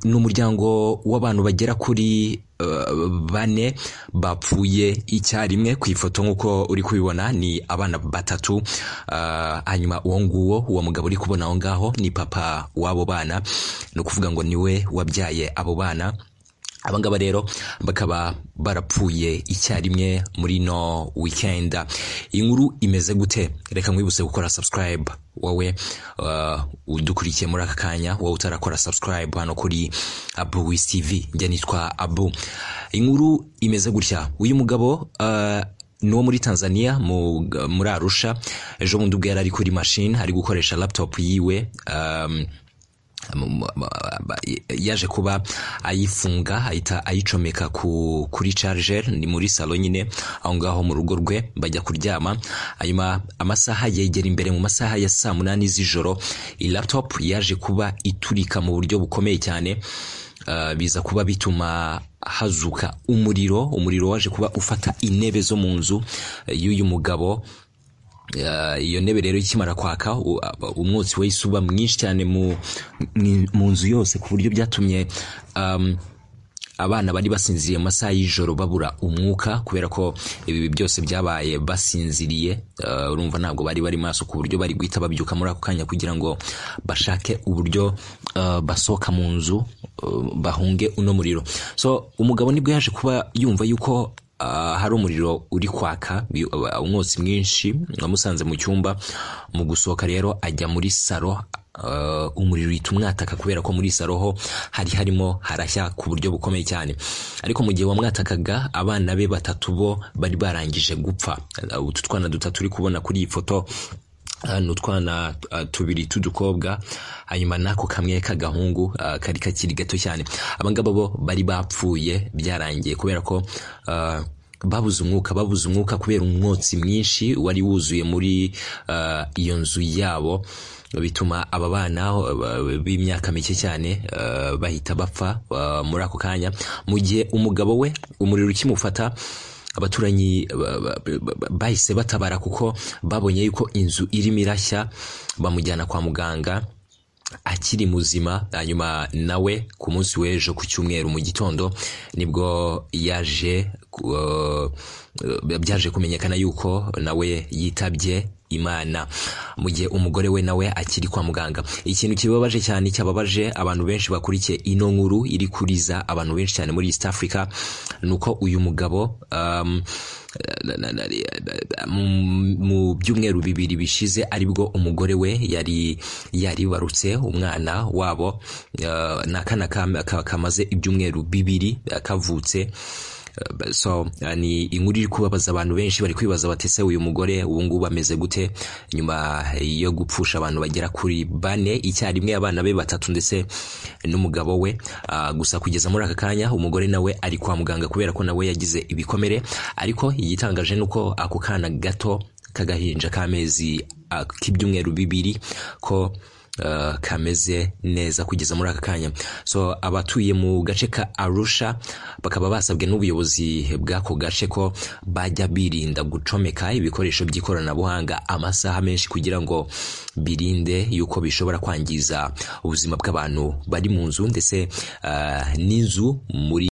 ni umuryango w'abantu bagera kuri bane bapfuye icyarimwe ku ifoto nk'uko uri kubibona ni abana batatu hanyuma uwo nguwo uwo mugabo uri kubona aho ngaho ni papa w'abo bana ni ukuvuga ngo niwe wabyaye abo bana abangaba rero bakaba barapfuye icyarimwe muri no weekend inkuru imeze gute reka nkwibutse gukora subscribe wowe udukurikiye muri aka kanya wowe utarakora subscribe hano kuri abu wisi tv njya nitwa abu inkuru imeze gutya uyu mugabo ni uwo muri tanzania muri arusha ejo bundi ubwo yari ari kuri mashini ari gukoresha laptop yiwe yaje kuba ayifunga ahita ayicomeka kuri charger ni muri salo nyine aho ngaho mu rugo rwe bajya kuryama hanyuma amasaha yegera imbere mu masaha ya saa munani z'ijoro iyi laptop yaje kuba iturika mu buryo bukomeye cyane biza kuba bituma hazuka umuriro umuriro waje kuba ufata intebe zo mu nzu y'uyu mugabo iyo ntebe rero ikimara kwaka umwotsi wahise uba mwinshi cyane mu nzu yose ku buryo byatumye abana bari basinziriye mu masaha y'ijoro babura umwuka kubera ko ibi byose byabaye basinziriye urumva ntabwo bari bari maso ku buryo bari guhita babyuka muri ako kanya kugira ngo bashake uburyo basohoka mu nzu bahunge uno muriro so umugabo nibwo yaje kuba yumva yuko hari umuriro uri kwaka umwotsi mwinshi wamusanze mu cyumba mu gusohoka rero ajya muri saro umuriro uhita umwataka kubera ko muri saro ho hari harimo harashya ku buryo bukomeye cyane ariko mu gihe wamwatakaga abana be batatu bo bari barangije gupfa utu twana dutatu uri kubona kuri iyi foto ni utwana tubiri t'udukobwa hanyuma n'ako kamwe k'agahungu kari kakiri gato cyane abangaba bo bari bapfuye byarangiye kubera ko babuze umwuka babuze umwuka kubera umwotsi mwinshi wari wuzuye muri iyo nzu yabo bituma aba bana b'imyaka mike cyane bahita bapfa muri ako kanya mu gihe umugabo we umuriro ukimufata abaturanyi bahise batabara kuko babonye yuko inzu irimo irashya bamujyana kwa muganga akiri muzima hanyuma nawe ku munsi w'ejo ku cyumweru mu gitondo nibwo yaje byaje kumenyekana yuko nawe yitabye imana mu gihe umugore we nawe akiri kwa muganga ikintu kibabaje cyane cyababaje abantu benshi bakurikiye ino nkuru iri kuriza abantu benshi cyane muri east africa ni uko uyu mugabo mu byumweru bibiri bishize aribwo umugore we yari yaribarutse umwana wabo ni akana kamaze ibyumweru bibiri kavutse so ni inkuru iri kubabaza abantu benshi bari kwibaza batese uyu mugore ubungubu ameze gute nyuma yo gupfusha abantu bagera kuri bane icyarimwe abana be batatu ndetse n'umugabo we gusa kugeza muri aka kanya umugore nawe ari kwa muganga kubera ko nawe yagize ibikomere ariko igitangaje ni uko ako kana gato k'agahinja k'amezi k'ibyumweru bibiri ko kameze neza kugeza muri aka kanya so abatuye mu gace ka arusha bakaba basabwe n'ubuyobozi bw'ako gace ko bajya birinda gucomeka ibikoresho by'ikoranabuhanga amasaha menshi kugira ngo birinde yuko bishobora kwangiza ubuzima bw'abantu bari mu nzu ndetse n'inzu muri